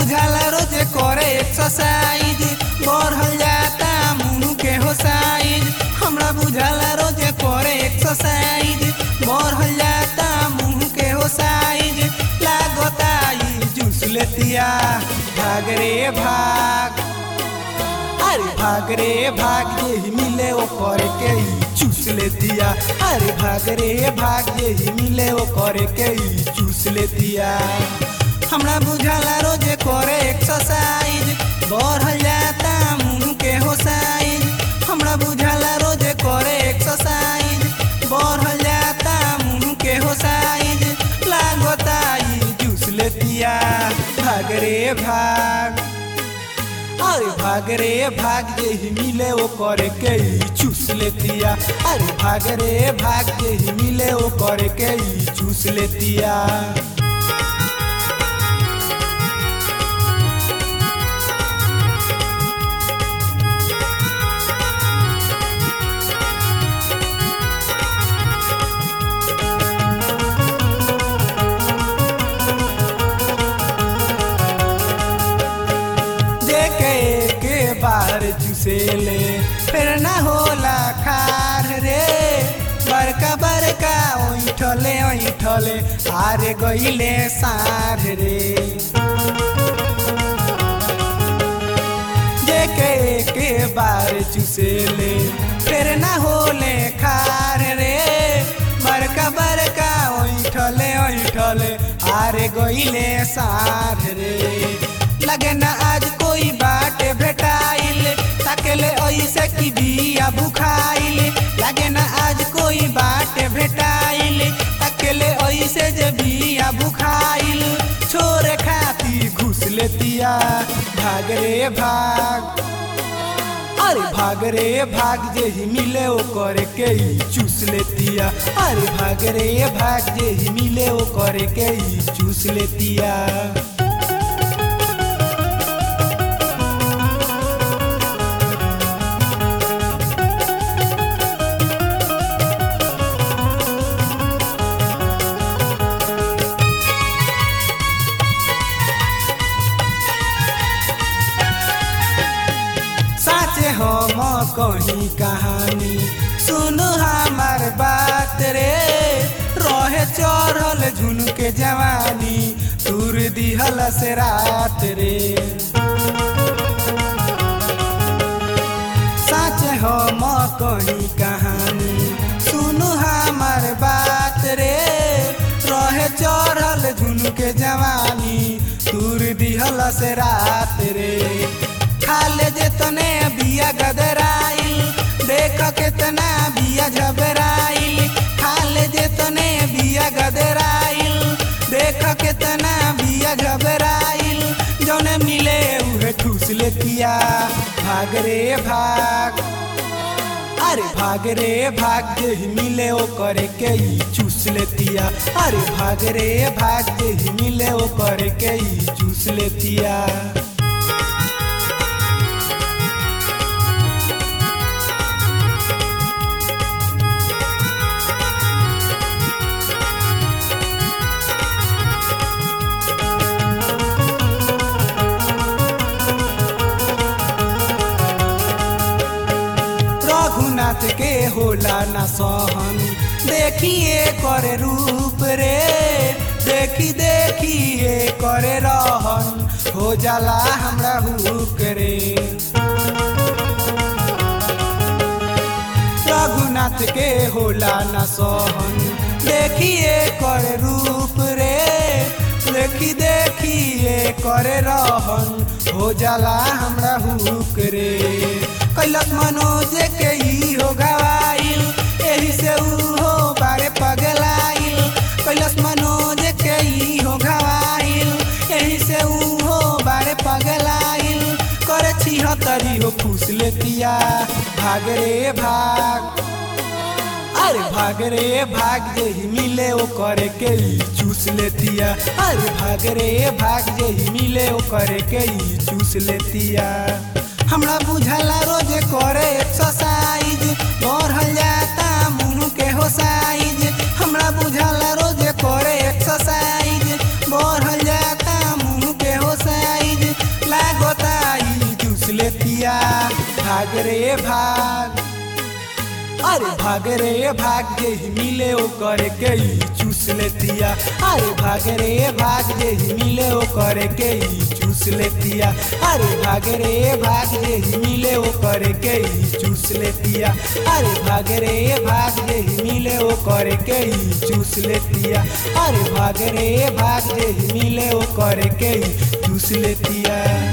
बुझाला रोजे करे एक्सरसाइज बढ़ल जाता मुंह के हो साइज हमरा बुझाला रोजे करे एक्सरसाइज बढ़ल जाता मुंह के हो साइज लागता ई जूस लेतिया भाग रे भाग अरे भाग रे भाग यही मिले ओ करे के ई चूस लेतिया अरे भाग रे भाग यही मिले ओ करे के ई चूस लेतिया हमरा बुझाला रोजे करे एक्सरसाइज बढ़ल जाता मुंह के हो साइज हमरा बुझाला रोजे करे एक्सरसाइज बढ़ल जाता मुंह के हो साइज लागता ई जूस लेतिया भाग रे भाग अरे भाग रे भाग यही मिले ओ करे के ई चूस लेतिया अरे भाग रे भाग यही मिले ओ करे के ई चूस लेतिया देखे के बार चुसेले फिर ना होला खार रे बड़का बड़का ओइठले ओइठले आरे गइले सार रे देखे के बार चुसेले फिर ना होले खार रे बड़का बड़का ओइठले ओइठले आरे गइले सार रे लगे ना आज कोई बाटे भेटाइल ताकेले ऐसे की बिया बुखाइल लगे ना आज कोई बाटे भेटाइल ताकेले ऐसे जे बिया बुखाइल छोरे खाती घुस लेतिया भाग रे भाग अरे भाग रे भाग जे ही मिले ओ करे के ई चूस लेतिया अरे भाग रे भाग जे ही मिले ओ करे के ई चूस लेतिया साचे हम कहीं कहानी सुन हमार बात रे रहे चढ़ल झुनके जवानी दूर दिहल से रात रे साचे हम कहीं कहानी सुन हमार बात रे रहे चढ़ल झुनके जवानी दूर दिहल से रात रे खाले जेतने बिया गदराइल देख केतना बिया झबराइल खाले जेतने बिया गदराइल देख केतना बिया झबराइल जौने मिले उहे ठूस लेतिया भाग रे भाग अरे भाग रे भाग जे ही मिले ओ करे के ई चूस लेतिया अरे भाग रे भाग जे ही मिले ओ करे के ई चूस लेतिया रघुनाथ के होला न सहन देखिए करे रूप रे देखी देखिए करे रहन हो जाला हमरा हुक रे रघुनाथ के होला न सहन देखिए करे रूप रे देखी देखिए करे रहन हो जाला हमरा हुक रे कैलक मनोज के ई हो गवाइल एही से ऊ हो बारे पगलाइल कैलक मनोज के ई हो गवाइल एही से ऊ हो बारे पगलाइल करे छिहत्तरी हो फूस लेतिया भाग रे भाग अरे भाग रे भाग जे ही मिले ओ करे के ई चूस लेतिया अरे भाग रे भाग जे ही मिले ओ करे के ई चूस लेतिया हमरा बुझाला रोजे करे एक्सरसाइज बढ़ल जाता मुंह के हो साइज हमरा बुझाला रोजे करे एक्सरसाइज बढ़ल जाता मुंह के हो साइज भाग रे भाग अरे भाग रे भाग जे ही मिले ओ करे के ही चूस लेतिया अरे भाग रे भाग जे ही मिले ओ करे के ही चूस लेतिया अरे भाग रे भाग जे ही मिले ओ करे के ही चूस लेतिया अरे भाग रे भाग जे ही मिले ओ करे के ही चूस लेतिया अरे भाग रे भाग जे ही मिले ओ करे के ही चूस लेतिया